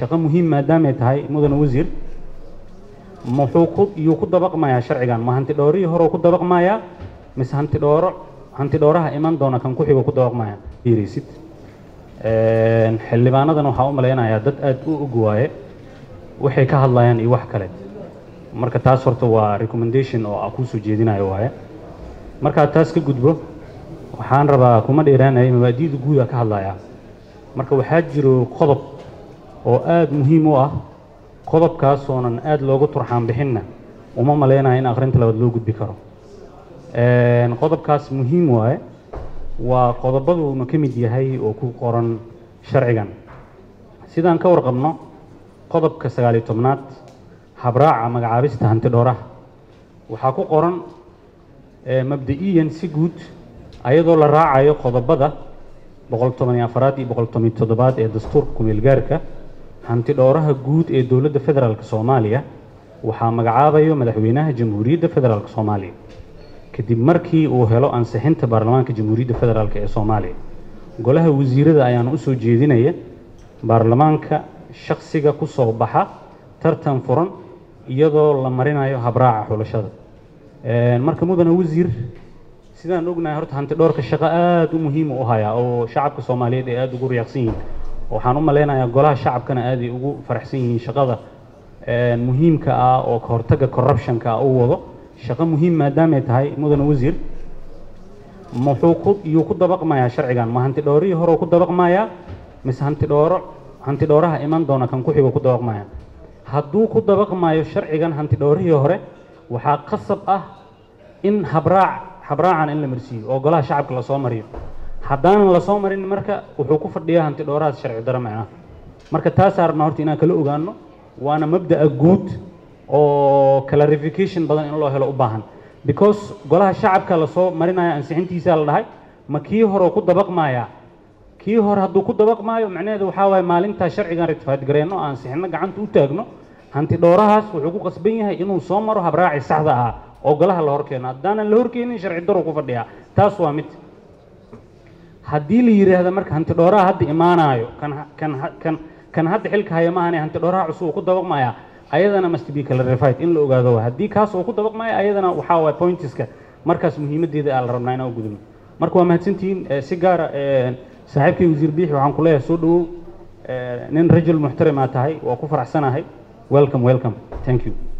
shaqo muhiim maadaamay tahay mudane wasiir muxuu ku iyuu ku dabaqmayaa sharcigan ma hanti dhoorihii hore ku dabaqmayaa mise hanti dhooro hanti dhooraha iman doona kan ku xigo ku dabaqmaya fiiraysid xildhibaanadan waxaa u malaynayaa dad aad u og waaye waxay ka hadlayaan iyo wax kale marka taas horta waa recommendation oo aan kuusoo jeedinayo waaye markaad taas ka gudbo waxaan rabaa kuma dheeraanaya mabaadi'da guuda ka hadlayaa marka waxaa jiro qodob oo aada muhiim u ah qodobkaas oonan aada loogu turxaan bixinna uma malaynayo in akhrinta labaad loo gudbi karo qodobkaas muhiim waaye waa qodobaduuna ka mid yahay oo ku qoran sharcigan sidaan ka warqabno qodobka sagaaliyo tobnaad habraaca magacaabista hanti dhooraha waxaa ku qoran mabda'iyan si guud ayadoo la raacayo qodobada boqol toban iyo afaraad iyo boqol toban iyo toddobaad ee dastuurka kumeelgaarka hanti dhooraha guud ee dowladda federaalk soomaaliya waxaa magacaabayo madaxweynaha jamhuuriyadda federaalk soomaaliya kadib markii uu helo ansixinta baarlamaanka jamhuuriyadda federaalk ee soomaaliya golaha wasiirada ayaana usoo jeedinaya baarlamaanka shaksiga ku soo baxa tartan furan iyadoo la marinayo habraaca xulashada marka mudane wasiir sidaan ognahay horta hanti dhoorka shaqo aada u muhiima u hayaa oo shacabka soomaaliyeed ay aada ugu riyaaqsan yihiin waxaan u malaynayaa golaha shacabkana aaday ugu faraxsan yihiin shaqada muhiimka ah oo ka hortagga corruptionka ah u wado shaqo muhiim maadaamay tahay mudane wasiir muxuu ku iyuu ku dabaqmayaa sharcigan ma hanti dhoorihii hore ku dabaqmayaa mise hanti dhooro hanti dhooraha iman doona kan ku xigo ku dabaqmaya hadduu ku dabaqmayo sharcigan hanti dhoorihii hore waxaa qasab ah in habraac habraacan in la marsiiyo oo golaha shacabka lasoo mariyo haddaanan lasoo marin marka wuxuu ku fadhiyaa hanti dhoorahaas sharci daro macnaha marka taasaa rabnaa horta inaan kala ogaano waana mabda'a guud oo clarification badan in loo helo u baahan because golaha shacabka lasoo marinaya ansixintiisaa la dhahay ma kii hore ku dabaqmayaa kii hore hadduu ku dabaqmaayo macnaheedu waxaa waaye maalintaa sharcigan ratifaad gareenno aan ansixinno gacanta u taagno hanti dhoorahaas wuxuu ku qasban yahay inuu soo maro habraaci saxda ah oo golaha la horkeeno haddaanan la horkeenin sharci daro ku fadhiyaa taas waa mid haddii la yidhaahda marka hanti dhooraha hadda imaanaayo kan kan kan kan hadda xilka haya maahane hanti dhooraha cusub uu ku dabaqmayaa ayadana must be clarified in la ogaado waa haddii kaas uu ku dabaqmaya ayadana waxaa waay pointiska markaas muhiimaddeeda aa la rabnaa inaan u gudubno marka waa mahadsantihiin si gaara saaxiibkay wasiir biixi waxaan ku leeyahay soo dhawow nin rajul muxtarimaa tahay waa ku faraxsanahay welcome welcome thank you